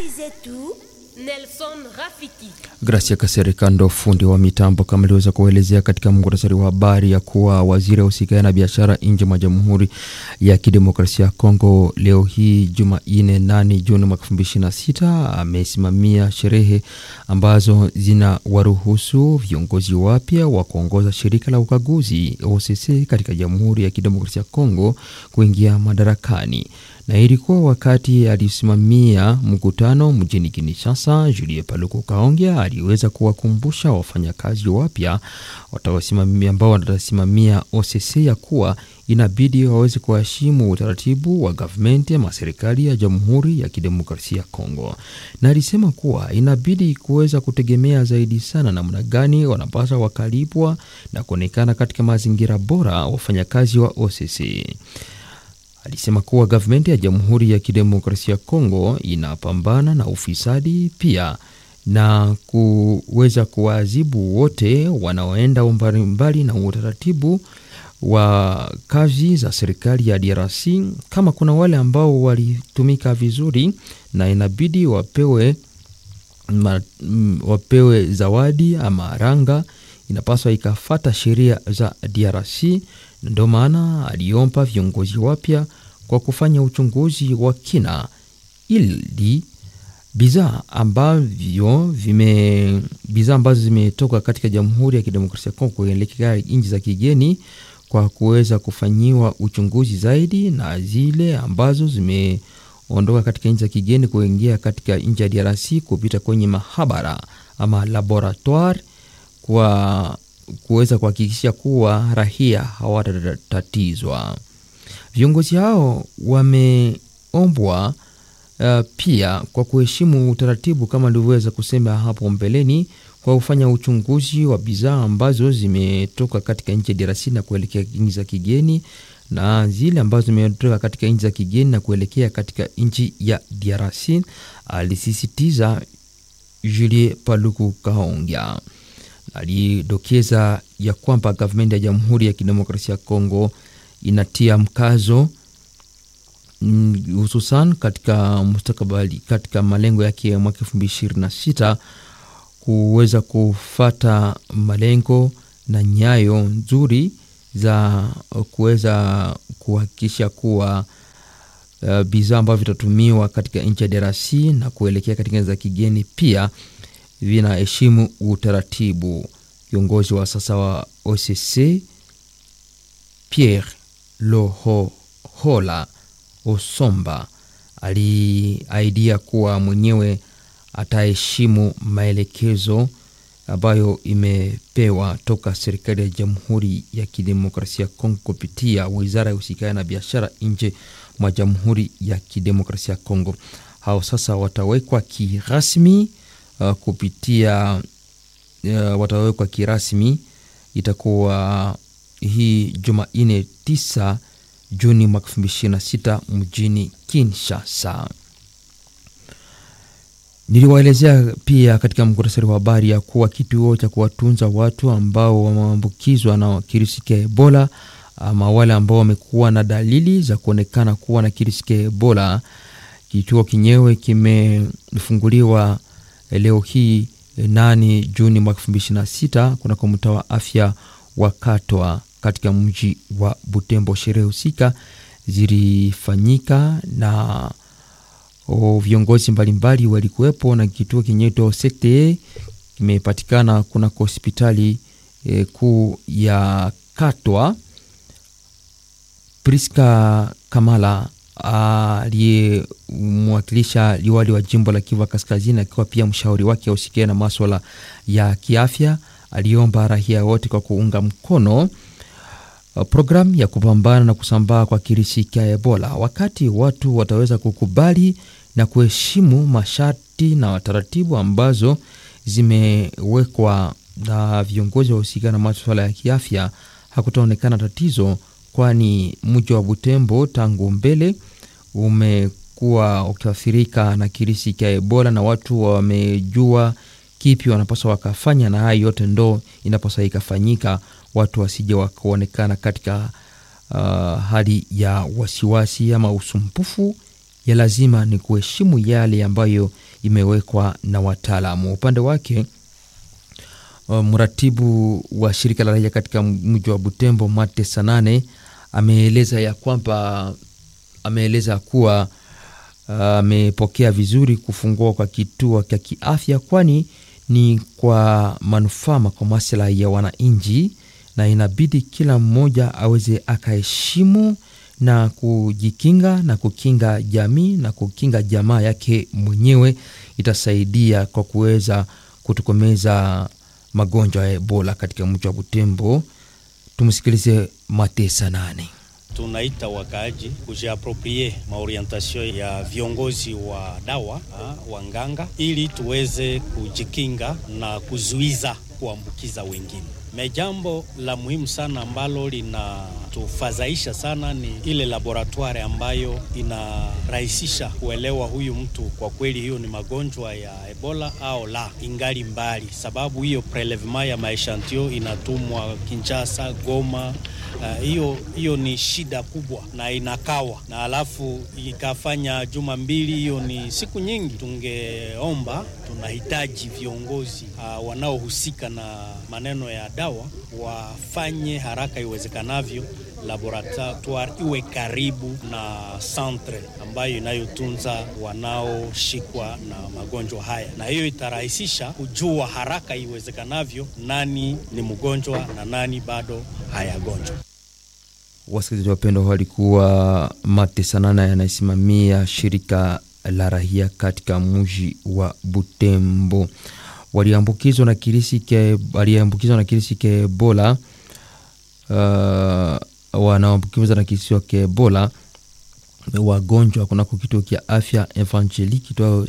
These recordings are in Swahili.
Habari zetu Nelson Rafiki. Gracia Kaserikando, fundi wa mitambo, kama aliweza kuelezea katika muhtasari wa habari ya kuwa waziri ahusikaye na biashara nje mwa Jamhuri ya Kidemokrasia ya Kongo leo hii Jumanne 8 Juni mwaka 2026 amesimamia sherehe ambazo zina waruhusu viongozi wapya wa kuongoza shirika la ukaguzi OCC katika Jamhuri ya Kidemokrasia ya Kongo kuingia madarakani na ilikuwa wakati alisimamia mkutano mjini Kinshasa. Julie Paluku Kaongea aliweza kuwakumbusha wafanyakazi wapya ambao watasimamia OCC ya kuwa inabidi waweze kuheshimu utaratibu wa gavumenti ama serikali ya Jamhuri ya Kidemokrasia ya Kongo, na alisema kuwa inabidi kuweza kutegemea zaidi sana namna gani wanapaswa wakalipwa na kuonekana katika mazingira bora wafanyakazi wa OCC. Alisema kuwa gavumenti ya Jamhuri ya Kidemokrasia ya Kongo inapambana na ufisadi pia na kuweza kuwaadhibu wote wanaoenda mbalimbali na utaratibu wa kazi za serikali ya DRC. Kama kuna wale ambao walitumika vizuri na inabidi wapewe, ma, wapewe zawadi ama ranga, inapaswa ikafata sheria za DRC. Ndio maana aliomba viongozi wapya kwa kufanya uchunguzi wa kina ili bidhaa ambavyo vime bidhaa ambazo zimetoka katika Jamhuri ya Kidemokrasia ya Kongo kuelekea nchi za kigeni kwa kuweza kufanyiwa uchunguzi zaidi, na zile ambazo zimeondoka katika nchi za kigeni kuingia katika nchi ya DRC kupita kwenye mahabara ama laboratoire kwa kuweza kuhakikisha kuwa rahia hawatatatizwa. Viongozi hao wameombwa uh, pia kwa kuheshimu utaratibu kama nilivyoweza kusema hapo mbeleni, kwa kufanya uchunguzi wa bidhaa ambazo zimetoka katika nchi ya DRC na kuelekea nchi za kigeni na zile ambazo zimetoka katika nchi za kigeni na kuelekea katika nchi ya DRC, alisisitiza Julie Paluku Kahongya. Alidokeza ya kwamba gavumenti ya Jamhuri ya Kidemokrasia ya Kongo inatia mkazo hususan katika mustakabali, katika malengo yake ya mwaka elfu mbili ishirini na sita kuweza kufata malengo na nyayo nzuri za kuweza kuhakikisha kuwa uh, bidhaa ambavyo vitatumiwa katika nchi ya DRC na kuelekea katika nchi za kigeni pia vinaheshimu utaratibu. Kiongozi wa sasa wa OCC Pierre Lohohola Osomba aliaidia kuwa mwenyewe ataheshimu maelekezo ambayo imepewa toka serikali ya Jamhuri ya Kidemokrasia ya Kongo kupitia wizara ya usikaya na biashara nje mwa Jamhuri ya Kidemokrasia ya Kongo. Hao sasa watawekwa kirasmi uh, kupitia uh, watawekwa kirasmi itakuwa hii Jumanne 9 Juni mwaka 2026 mjini Kinshasa. Niliwaelezea pia katika muktasari wa habari ya kuwa kituo cha kuwatunza watu ambao wameambukizwa na kirusi cha Ebola ama wale ambao wamekuwa na dalili za kuonekana kuwa na kirusi cha Ebola, kituo kinyewe kimefunguliwa leo hii 8 Juni mwaka 2026 kunako mtaa wa afya wa Katwa katika mji wa Butembo. Sherehe husika zilifanyika na o, viongozi mbalimbali walikuwepo, na kituo kinyeto sekte kimepatikana kunako hospitali e, kuu ya Katwa. Priska Kamala aliyemwakilisha liwali wa jimbo la Kivu Kaskazini akiwa pia mshauri wake ausikia na maswala ya kiafya aliomba raia wote kwa kuunga mkono programu ya kupambana na kusambaa kwa kirusi cha Ebola, wakati watu wataweza kukubali na kuheshimu masharti na taratibu ambazo zimewekwa na viongozi wahusika na maswala ya kiafya, hakutaonekana tatizo, kwani mji wa Butembo tangu mbele umekuwa ukiathirika na kirusi cha Ebola na watu wamejua kipi wanapaswa wakafanya, na haya yote ndo inapaswa ikafanyika, watu wasije wakaonekana katika uh, hali ya wasiwasi ama usumbufu. Ya lazima ni kuheshimu yale ambayo imewekwa na wataalamu. Upande wake uh, mratibu wa shirika la raia katika mji wa Butembo Mate Sanane ameeleza ya kwamba ameeleza kuwa amepokea uh, vizuri kufungua kwa kituo cha kiafya, kwani ni kwa manufaa kwa maslahi ya wananchi, na inabidi kila mmoja aweze akaheshimu na kujikinga na kukinga jamii na kukinga jamaa yake mwenyewe. Itasaidia kwa kuweza kutokomeza magonjwa ya Ebola katika mji wa Butembo. Tumsikilize Matesa nane. Tunaita wakaaji kujiaproprie maorientation ya viongozi wa dawa ha, wanganga ili tuweze kujikinga na kuzuiza kuambukiza wengine. Me jambo la muhimu sana ambalo linatufadhaisha sana ni ile laboratoire ambayo inarahisisha kuelewa huyu mtu kwa kweli hiyo ni magonjwa ya Ebola au la, ingali mbali, sababu hiyo prelevement ya maeshantio inatumwa Kinshasa, Goma. Hiyo uh, hiyo ni shida kubwa na inakawa na alafu ikafanya juma mbili, hiyo ni siku nyingi. Tungeomba, tunahitaji viongozi uh, wanaohusika na maneno ya dawa wafanye haraka iwezekanavyo, laboratoire iwe karibu na centre ambayo inayotunza wanaoshikwa na magonjwa haya, na hiyo itarahisisha kujua haraka iwezekanavyo nani ni mgonjwa na nani bado hayagonjwa. Wasikilizaji wapendwa, walikuwa Mate Sanana yanasimamia shirika la raia katika mji wa Butembo. Waliambukizwa na kirisi ke waliambukizwa na kirisi ke Ebola uh, wanaambukizwa na kirisi ke Ebola wagonjwa kunako kituo kia afya Evangelique kitwao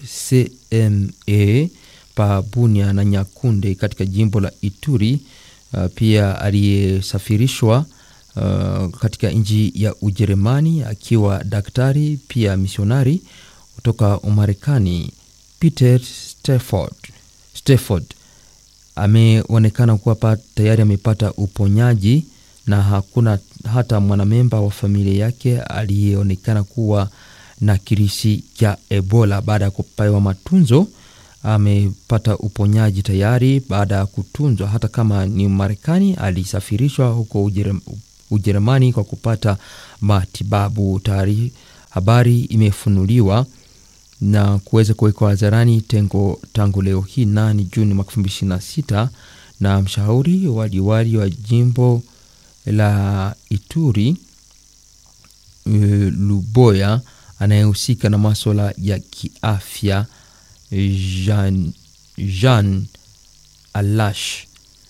CME pa Bunia na Nyakunde katika jimbo la Ituri. Uh, pia aliyesafirishwa uh, katika nchi ya Ujerumani akiwa daktari pia misionari kutoka Umarekani Peter Stafford Stafford ameonekana kuwa tayari amepata uponyaji na hakuna hata mwanamemba wa familia yake aliyeonekana kuwa na kirisi cha Ebola. Baada ya kupewa matunzo, amepata uponyaji tayari baada ya kutunzwa. Hata kama ni Marekani, alisafirishwa huko Ujerumani kwa kupata matibabu. Tayari habari imefunuliwa na kuweza kuwekwa hadharani tengo tangu leo hii nani Juni mwaka elfu mbili ishirini na sita na mshauri wa liwali wa jimbo la Ituri uh, Luboya anayehusika na maswala ya kiafya Jean, Jean Alash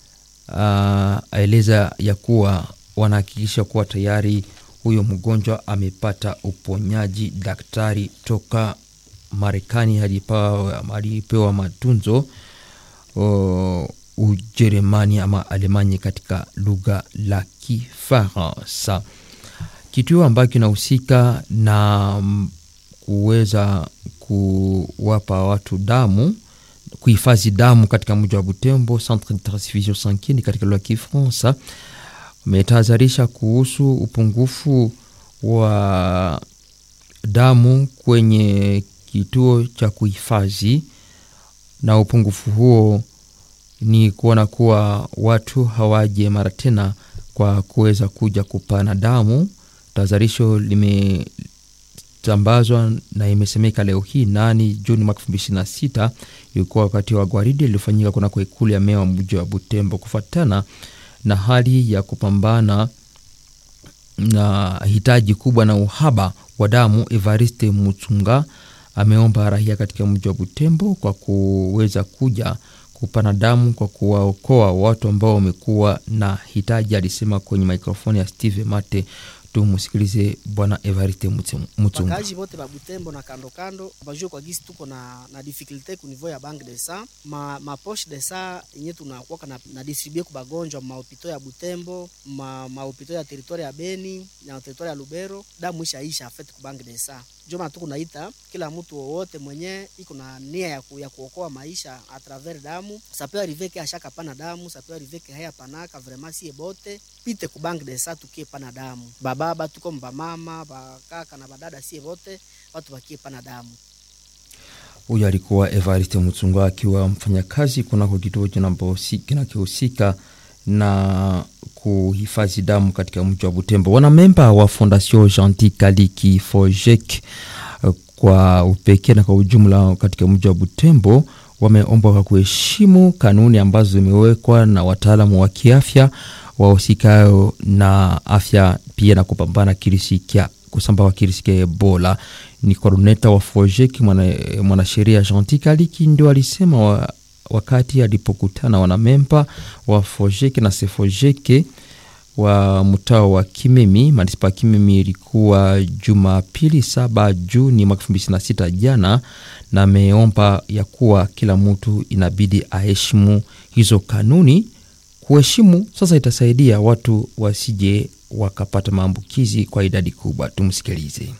aeleza uh, ya kuwa wanahakikisha kuwa tayari huyo mgonjwa amepata uponyaji. Daktari toka Marekani alipewa matunzo uh, Ujerumani ama Alemanya katika lugha la Kifaransa. Kituo ambacho kinahusika na kuweza kuwapa watu damu, kuhifadhi damu katika mji wa Butembo, Centre de Transfusion Sanguine katika lugha ya Kifaransa, umetahadharisha kuhusu upungufu wa damu kwenye kituo cha kuhifadhi, na upungufu huo ni kuona kuwa watu hawaje mara tena kwa kuweza kuja kupana damu. Tahadharisho limetambazwa na imesemeka leo hii nani Juni mwaka elfu mbili ishirini na sita ilikuwa wakati wa gwaridi lilifanyika kunako ikulu ya meya wa mji wa Butembo kufuatana na hali ya kupambana na hitaji kubwa na uhaba wa damu. Evariste Mutunga ameomba raia katika mji wa Butembo kwa kuweza kuja kupana damu kwa kuwaokoa watu ambao wamekuwa na hitaji, alisema kwenye mikrofoni ya Steve Mate. Tumusikilize Bwana Evariste Mutunga. Wakazi wote ba Butembo na kando kando bajue kwa gisi tuko na na difficulté ku niveau ya banque de sang ma ma poche de sang yenye tunakuwa na, na distribuer ku bagonjwa ma hopito ya Butembo ma ma hopito ya territoire ya Beni na territoire ya Lubero, damu ishaisha afete ku banque de sang. Ndio maana tuko naita kila mtu wowote mwenye iko na nia ya, ku, ya kuokoa maisha a travers damu sapewa riveke ashaka pana damu sapewa riveke haya panaka vraiment sie bote pite ku banque de sang tukie pana damu bababa tuko mbamama bakaka na badada sie bote watu wakie pana damu. Huyo alikuwa Evariste Mutsunga akiwa mfanyakazi kunako kituo kinachohusika na kuhifadhi damu katika mji wa Butembo. Wanamemba wa Fondation Gentil Kaliki Fojek kwa upekee na kwa ujumla katika mji wa Butembo wameombwa kwa kuheshimu kanuni ambazo zimewekwa na wataalamu wa kiafya wahusikayo na afya pia na kupambana kirisi kya kusambaa kwa kirisi kya Ebola. Ni koordineta wa Fojek mwanasheria mwana Gentil Kaliki ndio alisema wa, wakati alipokutana wanamemba wa Fojek na Sefojeke wa mtaa wa Kimemi manispa ya Kimemi ilikuwa Jumapili saba Juni mwaka elfu mbili na sita jana, na ameomba ya kuwa kila mtu inabidi aheshimu hizo kanuni. Kuheshimu sasa itasaidia watu wasije wakapata maambukizi kwa idadi kubwa. Tumsikilize.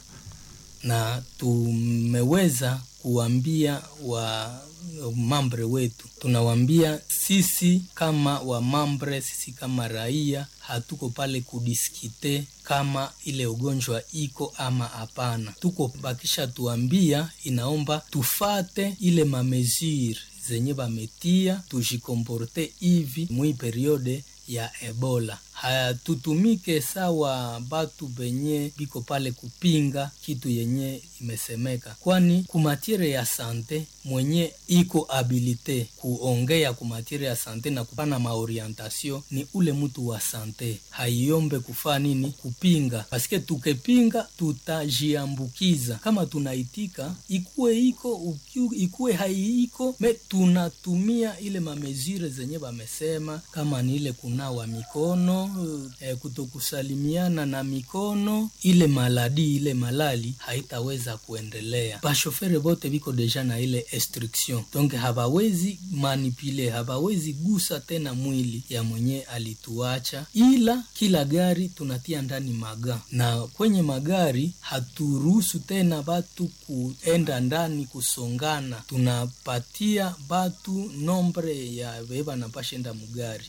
Na tumeweza kuambia wa mambre wetu, tunawambia sisi kama wa mambre, sisi kama raia hatuko pale kudiskite kama ile ugonjwa iko ama hapana. Tuko bakisha tuambia, inaomba tufate ile mamesure zenye bametia, tujikomporte hivi mwi periode ya Ebola. Hatutumike sawa batu benye biko pale kupinga kitu yenye imesemeka, kwani kumatiere ya sante mwenye iko habilite kuongea kumatiere ya sante na kupana maorientasio ni ule mtu wa sante, haiombe kufaa nini kupinga, paske tukepinga tutajiambukiza. Kama tunaitika ikuwe iko ukiu, ikuwe haiiko me tunatumia ile mamezire zenye bamesema, kama ni ile kunawa mikono eh, kutokusalimiana na mikono, ile maladi ile malali haitaweza kuendelea. Bashofere bote biko deja na ile instruction, donc habawezi manipule, habawezi gusa tena mwili ya mwenye alituacha, ila kila gari tunatia ndani maga, na kwenye magari haturuhusu tena batu kuenda ndani kusongana, tunapatia batu nombre ya beba napashenda mugari.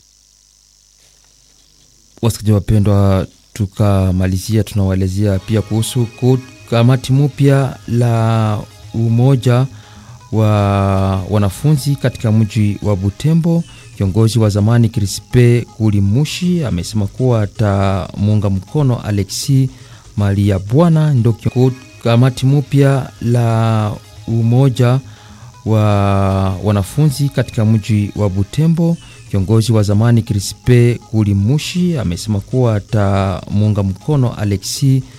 Wasikilizaji wapendwa, tukamalizia tunawaelezea pia kuhusu kamati mpya la umoja wa wanafunzi katika mji wa Butembo. Kiongozi wa zamani Crispe Kulimushi amesema kuwa atamuunga mkono Alexi Malia Bwana ndo kamati mpya la umoja wa wanafunzi katika mji wa Butembo. Kiongozi wa zamani Crispe Kulimushi amesema kuwa atamuunga mkono Alexi